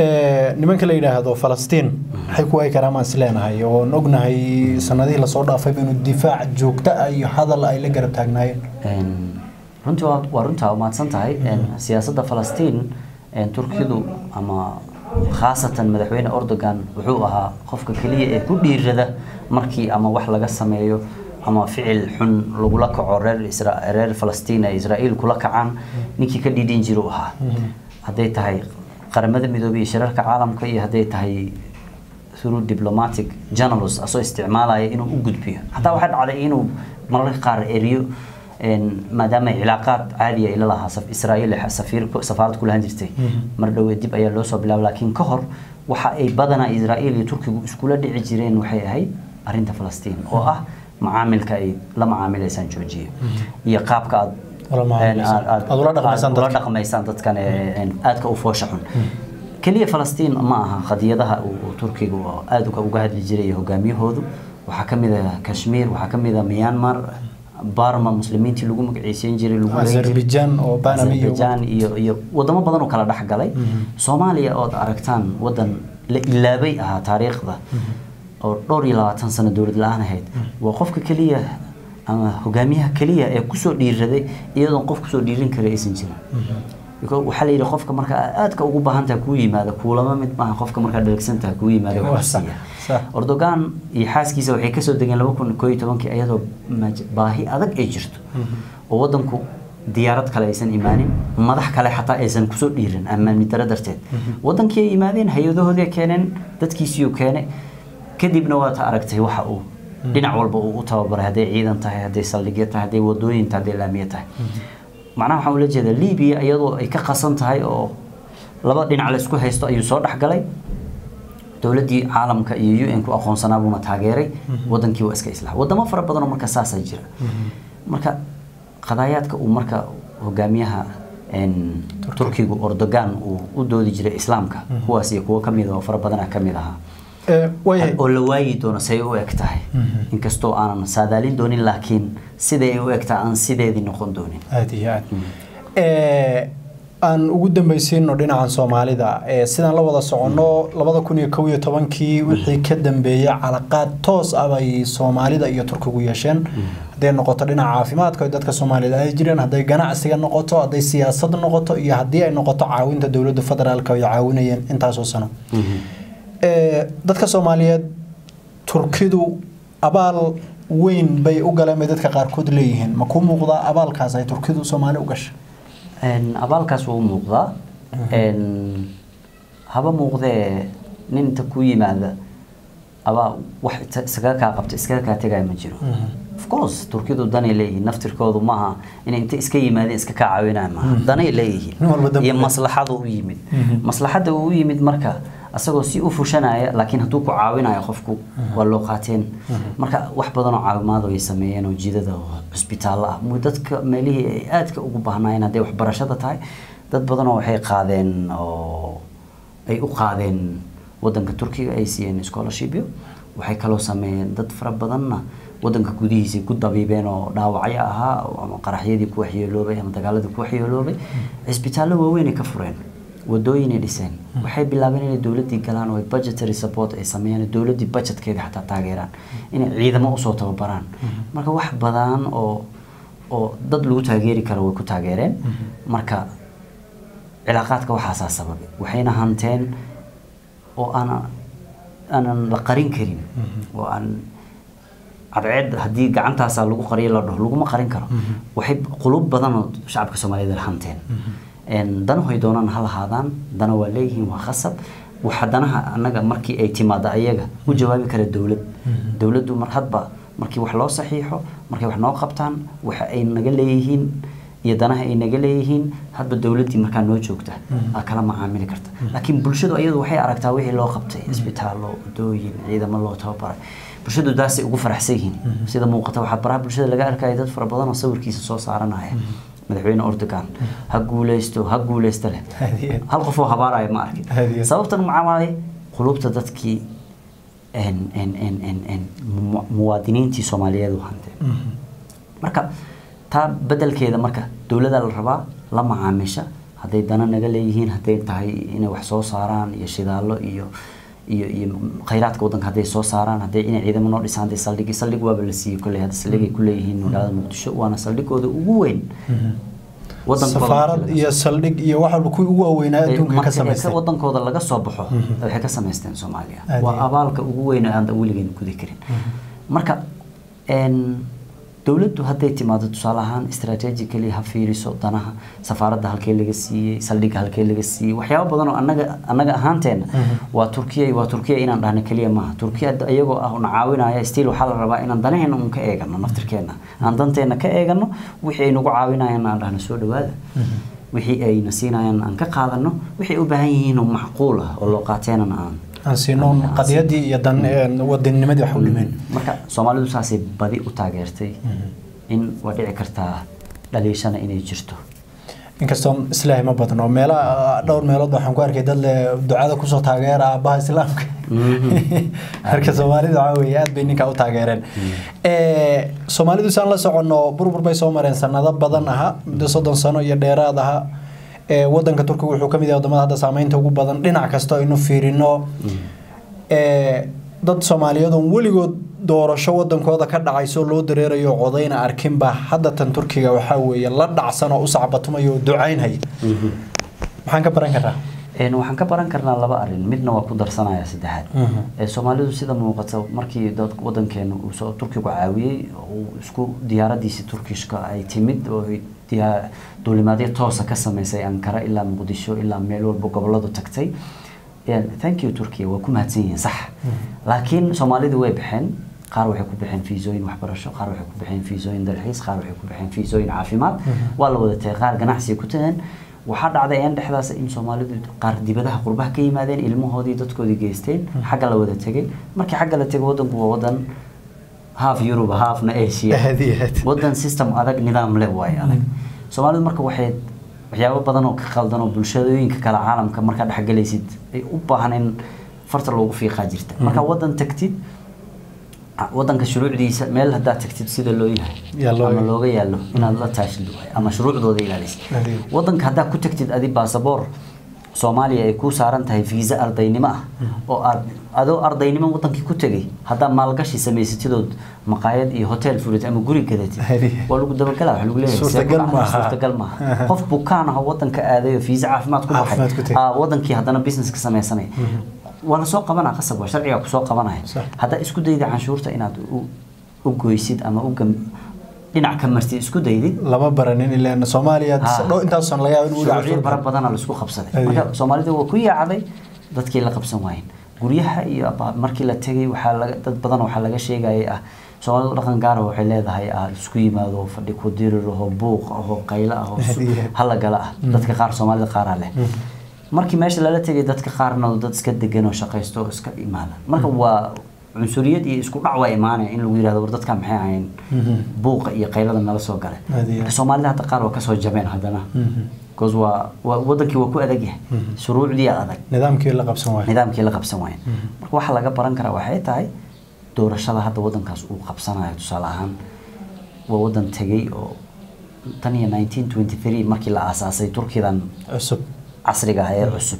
nimanka la yidhaahdo falastiin maxay ku wayi karaan maan isleenahay oon ognahay sanadihii lasoo dhaafay inuu difaac joogto ah iyo hadal ay la garab taagnaayeen runtii waa runtaa mahadsan tahay siyaasadda falastiin turkidu ama khaasatan madaxweyne erdogan wuxuu ahaa qofka keliya ee ku dhiirada markii ama wax laga sameeyo ama ficil xun lagula kaco reer reer falastiin ay israa'iil kula kacaan ninkii ka dhiidhin jiru ahaa hadday tahay qaramada midoobay iyo shirarka caalamka iyo hadday tahay through diplomatic journals asoo isticmaalaya inuu u gudbiyo xataa waxaa dhacday inuu mararka qaar eriyo maadaama cilaaqaad caadi ay la lahaa israa'iil safiir safaarad ku lahan jirtay mar dhowee dib ayaa loo soo bilaabay laakiin ka hor waxa ay badanaa israa'iil iyo turkigu iskula dhici jireen waxay ahayd arrinta falastiin oo ah macaamilka ay la macaamilaysaan joojiya iyo qaabka aad ula dhaqmaysaan dadkan aadka u foosha xun keliya falastiin ma aha qadiyadaha uu turkigu aad uga hadli jiray hogaamiyahoodu waxaa ka mid ah kashmiir waxaa ka mid ah myanmar barma muslimiintii lagu magaceysiin jiray azerbaijan iyo iyo wadamo badan oo kala dhex galay soomaaliya ood aragtaan wadan la ilaabay ahaa taariikhda oo dhowr iyo labaatan sano dowlad la-aan ahayd waa qofka keliya ama hogaamiyaha keliya ee kusoo dhiiraday iyadoon qof kusoo dhiirin kara aysan jirin waxaa la yidhi qofka marka aadka ugu baahantaha kuu yimaada kuulama mid maaha qofka markaa dhalagsantaha kuu yimaada wax siiya erdogan iyo xaaskiisa waxay kasoo degeen laba kun koo iyo tobankii iyadoo baahi adag ay jirto oo wadanku diyaarad kale aysan imaanin madax kale xataa aysan kusoo dhiirin ammaani daro darteed wadankii ay yimaadeen hay-adahoodii keeneen dadkiisiiu keene kadibna waad aragtay waxa uu dhinac walba uu u tababaray hadday ciidan tahay hadday saldhigyo tahay hadday wadooyin tahay hadday laamiye tahay macnaha waxaan ula jeedaa libiya iyadoo ay ka qasan tahay oo laba dhinac la isku haysto ayuu soo dhexgalay dowladdii caalamka iyo u n ku aqoonsanaa buuna taageeray wadankii waa iska islaax wadamo fara badanoo marka saasaa jira marka qadaayaadka uu marka hogaamiyaha turkigu erdogan uu u doodi jiray islaamka kuwaas iyo kuwo kamid oo fara badana kamid ahaa oo la waayi doono say u eg tahay inkastoo aanan saadaalin doonin laakiin siday u eg tahay aan sideedii noqon doonin aada iyo aad aan ugu dambaysiino dhinacan soomaalida sidaan la wada soconno labada kun iyo kow iyo tobankii wixii ka dambeeyey calaqaad toos ah bay soomaalida iyo turkigu yeesheen hadday noqoto dhinaca caafimaadka dadka soomaalida ay jireen hadday ganacsiga noqoto hadday siyaasad noqoto iyo haddii ay noqoto caawinta dowladda federaalka ay caawinayeen intaasoo sano dadka soomaaliyeed turkidu abaal weyn bay u galeen bay dadka qaarkood leeyihiin ma ku muuqdaa abaalkaas ay turkidu soomaali u gashay abaalkaas waa u muuqdaa haba muuqdee nin inta ku yimaada abaa wax iskaga kaa qabta iskaga kaa tegaya ma jiro of course turkidu danay leeyihiin naftirkoodu maaha inay inta iska yimaadeen iska kaa caawinaya maaha danay leeyihiin iyo maslaxadu u yimid maslaxadda uu u yimid marka asagoo si u fushanaya laakiin hadduu ku caawinayo qofku waa loo qaateen marka wax badan oo caawimaad ay sameeyeen oo jidada oo cusbitaallo ah dadka meelihii ay aadka ugu baahnaayeen hadday waxbarashada tahay dad badan oo waxay qaadeen oo ay u qaadeen wadanka turkiga ay siiyeen scholarshipyo waxay kaloo sameeyeen dad fara badanna wadanka gudihiisa ku dabiibeen oo dhaawacyo ahaa ama qaraxyadii ku waxyeeloobay ama dagaaladii ku waxyeeloobay cisbitaallo waaweyn ay ka fureen wadooyinay dhiseen waxay bilaabeen inay dowladdii galaan oo budgetary support ay sameeyaan dowladdii budgetkeeda xataa taageeraan inay ciidamo usoo tababaraan marka wax badan oo oo dad lagu taageeri karo way ku taageereen marka cilaaqaadka waxaasaa sababay waxayna hanteen oo aana aanan la qarin karin oo aan cadceed haddii gacantaasaa lagu qariyo la dhaho laguma qarin karo waxay qulub badan oo shacabka soomaaliyeed hanteen danahoy doonaan ha lahaadaan dana waa leeyihiin waa khasab waxa danaha annaga markii ay timaado ayaga u jawaabi kara dowlad dowladdu mar hadba markii wax loo saxiixo markay wax noo qabtaan waxa ay naga leeyihiin iyo danaha ay naga leeyihiin hadba dowladdii markaa noo joogta aa kala macaamili karta laakiin bulshadu iyadu waxay aragtaa wixii loo qabtay isbitaallo wadooyin ciidamo loo tababaray bulshadu daasay ugu faraxsan yihiin sida muuqata waxaa baraha bulshada laga arkaya dad fara badan oo sawirkiisa soo saaranaya madaxweyne erdogan ha guuleysto ha guuleysto leh hal qofoo habaaraya ma arkin sababtan maxaa waaye qulubta dadkii muwaadiniintii soomaaliyeed u hanteen marka taa bedelkeeda marka dowladda la rabaa la macaamisha hadday dana naga leeyihiin hadday tahay inay wax soo saaraan iyo shidaallo iyo iyo iyo khayraadka waddanka hadday soo saaraan hadday inay ciidamo noo dhisaan hadday saldhigi saldhig waaba la siiyey kolley hadda saldhigay ku leeyihiin magaalada muqdisho waana saldhigooda ugu weyn wadankooda safaarad markii laga iyo saldhig iyo wax walba kuwii ugu waaweynaa Ay, adduunka ka marka samaystay wadankooda laga soo baxo waxay ka samaysteen soomaaliya Aad waa iyo- abaalka ugu weyn oo aan weligeena gudi karin marka een, dowladdu hadday timaado tusaale ahaan strategically ha fiiriso danaha safaaradda halkee laga siiyey saldhigga halkee laga siiyey waxyaabo badan oo annaga annaga ahaanteena waa turkiya waa turkiya inaan dhahno keliya maaha turkiya hadda iyagoo ah una caawinaya still waxaa la rabaa inaan danaheena un ka eegano naftirkeena aan danteena ka eegano wixii ay nagu caawinayaan aan dhahno soo dhawaada wixii ayna siinayaan aan ka qaadano wixii u baahan yihiin oo macquul ah oo loo qaateenana aan aan siinoon qadiyadii iyo dan wadanimadii wax u dhimeen marka soomaalidu saasay badi u taageertay in waa dhici kartaa dhaliishana inay jirto inkastoo islaahi ma badno meela dhowr meelood waxaan ku arkay dad le ducada kusoo taageera aabbaha islaamka marka soomaalidu waxaa weeye aad bay ninkaa u taageereen soomaalidu saan la soconno burbur bay soo mareen sanado badan aha muddo soddon sano iyo dheeraad aha wadanka turkiga wuxuu ka mid yahay wadamada hadda saameynta ugu badan dhinac kasta aynu fiirino dad soomaaliyeed oon weligood doorasho wadankooda ka dhacayso loo dareerayo codayna arkinba hadda tan turkiga waxaa weeye la dhacsan oo u sacbatumayo oo ducaynhaya maxaan ka baran karnaa waxaan ka baran karnaa laba arin midna waa ku darsanaya saddexaad soomaalidu sida muuqata markii dad wadankeena uu soo turkigu caawiyey uu isku diyaaradiisii turkishka ay timid oo duulimaadyo toosa ka sameysay ankara ilaa muqdisho ilaa meel walba goboladu tagtay thank you turkiya waa ku mahadsan yihiin sax laakiin soomaalidu way baxeen qaar waxay ku baxeen fiisooyin waxbarasho qaar waxay ku baxeen fiisooyin dalxiis qaar waxay ku baxeen fiisooyin caafimaad waa la wada tagay qaar ganacsiga ku tageen waxaa dhacday een dhexdaas in soomaalidu qaar dibadaha qurbaha ka yimaadeen ilmahoodii dadkoodii geysteen xagga la wada tegay markii xagga la tegay wadanku waa wadan half Europe halfna Asia wadan system adag nidaam leh waay adag soomaalidu marka waxay waxyaabo badan oo ka qaldan oo bulshadooyinka kale caalamka markaa dhexgalaysid ay u baahan in farta loogu fiiqaa jirta marka wadan tagtid wadanka shuruucdiisa meel haddaad tagtid sida loo yahay ama looga yaalo inaad la taashid ama shuruucdooda ilaalisid wadanka haddaad ku tagtid adi baasaboor soomaaliya ay kuu saaran tahay fiisa ardaynimo ah oo aad adoo ardaynimo wadankii ku tegay haddaad maalgashi samaysatidood maqaayad iyo hotel furid ama guri gadatid waa lagu dabagalaa waxa lagu leeyahay suurtagal maaha qof bukaan ah oo wadanka aaday oo fiisa caafimaad ku baxay wadankii haddana business ka sameysanaya waa lasoo qabanaa qasab waa sharcigaa kusoo qabanaya haddaa isku dayda canshuurta inaad u goysid ama u dhinac ka martid isku daydid lama baranin ilaan soomaaliya intaas san laga yaabo in bara badana laisku qabsaday marka soomaalida waa ku yaacday dadkii la qabsan waayeen guryaha iyo markii la tegay waxaa laga dad badan waxaa laga sheegayay ah soomaalidu dhaqan gaara waxay leedahay ah isku yimaado fadhi ku dirir ahoo buuq ahoo qaylo ahoo halagala ah dadka qaar soomaalida qaaraa leh markii meesha lala tegay dadka qaarna dad iska degan oo shaqaysto oo iska imaada marka waa cunsuriyad iyo isku dhac waa imaanaya in lagu yirahdo war dadka maxay ahayn buuqa iyo qaylada nala soo galay marka soomaalida hadda qaar waa kasoo jabeen haddana because waa waa wadankii waa ku adag yahay shuruucdii adag nidaamkii la qabsan waayo nidaamkii la qabsan waayo marka waxa laga baran karaa waxay tahay doorashada hadda wadankaas uu qabsanayo tusaale ahaan waa wadan tegay oo tan iyo 1923 markii la aasaasay turkidan cusub casriga ah ee cusub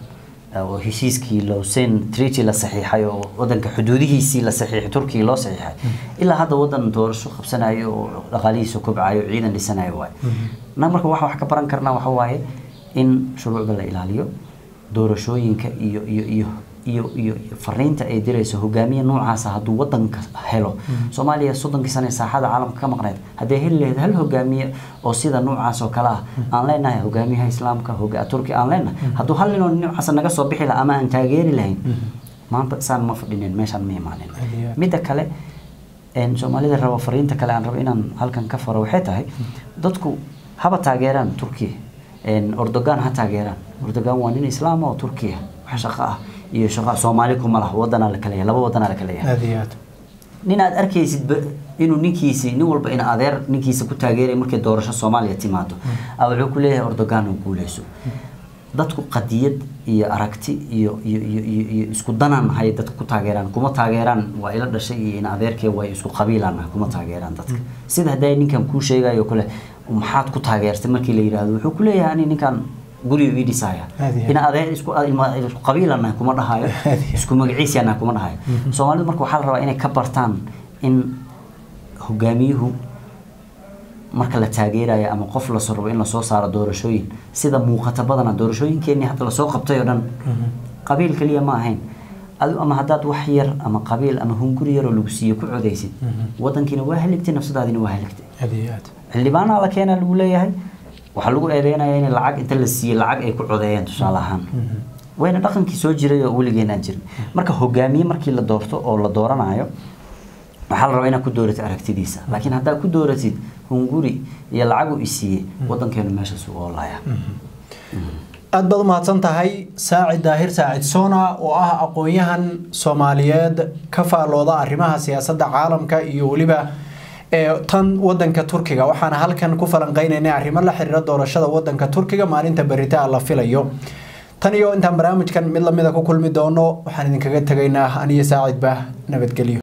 oo heshiiskii lowsen treaty la saxiixay oo wadanka xuduudihiisii la saxiixay turkiga loo saxiixay ilaa hadda wadan doorasho qabsanayo oo dhaqaalihiisa kobcayo ciidan dhisanayo waay na marka waxa wax ka baran karnaa waxa waaye in shuruucda la ilaaliyo doorashooyinka iyo iyo iyo iyo iyo fariinta ay dirayso hogaamiye noocaasa hadduu wadanka helo soomaaliya soddonkii sane saaxada caalamka ka maqneyd haddee heli lahayd hal hogaamiye oo sida noocaas oo kale ah aan leenahay hogaamiyaha islaamka turki aan leenahay hadduu hal ninoo noocaas naga soo bixi laha ama aan taageeri lahayn maanta saan ma fadhinin meeshaan ma imaanin midda kale soomaalida rabo fariinta kale aan rabo inaan halkan ka faro waxay tahay dadku haba taageeraan turkiya ordogan ha taageeraan ordogan waa nin islaam oo turkiya wax shaqo ah iyo shaqo soomaali kuma laha wadanaa la kala yahay laba wadanaa la kala yahay aad iyo aad nin aad arkaysid inuu ninkiisi nin walba in adeer ninkiisa ku taageeray markay doorasho soomaaliya timaado a wuxuu ku leeyahay ordogan oo guuleyso dadku qadiyad iyo aragti iyo iyo iyo iyo iyo isku danaan hay dadku ku taageeraan kuma taageeraan waa ila dhashay iyo in adeerkee waa isku qabiilaan kuma taageeraan dadka sida hadday ninkan kuu sheegayo kale maxaad ku taageertay markii la yidhaahdo wuxuu ku leeyahay ani ninkan guriga ii dhisaya Aad iyo aad. in adee isku ilma- isku qabiilana kuma dhahayo Aad iyo aad. isku magaciisana kuma dhahayo soomaalidu marka waxaa la rabaa inay ka bartaan in hogaamiyuhu marka la taageerayo ama qof lasoo rabo in lasoo saaro doorashooyin sida muuqata badana doorashooyinkeenii hadda lasoo qabtay oo dhan qabiil keliya ma ahayn adu ama haddaad wax yar ama qabiil ama hunguri yaroo lagu siiyo ku codaysid wadankiina waa haligtay nafsadaadina waa haligtay aad iyo aad xildhibaanaa la keenaa lagu leeyahay waxaa lagu eedeynaya in lacag inta la siiyey lacag ay ku codeeyeen tusaale ahaan wayna dhaqankii soo jiray oo weligeenaan jirin marka hogaamiye markii la doorto oo la dooranayo waxaa la rabaa inaad ku dooratid aragtidiisa laakiin haddaad ku dooratid hunguri iyo lacag uu isiiyey wadankeenu meeshaas u oolaya aad baad u mahadsan tahay saacid daahir saacid sona oo ah aqoon-yahan soomaaliyeed ka faalooda arrimaha siyaasadda caalamka iyo weliba ee tan wadanka turkiga waxaana halkan ku falanqeynaynay arrimo la xiriira doorashada wadanka turkiga maalinta beritaa la filayo tan iyo intaan barnaamijkan mid lamida ku kulmi doono waxaan idinkaga tegaynaa aniyo saacidba nabadgelyo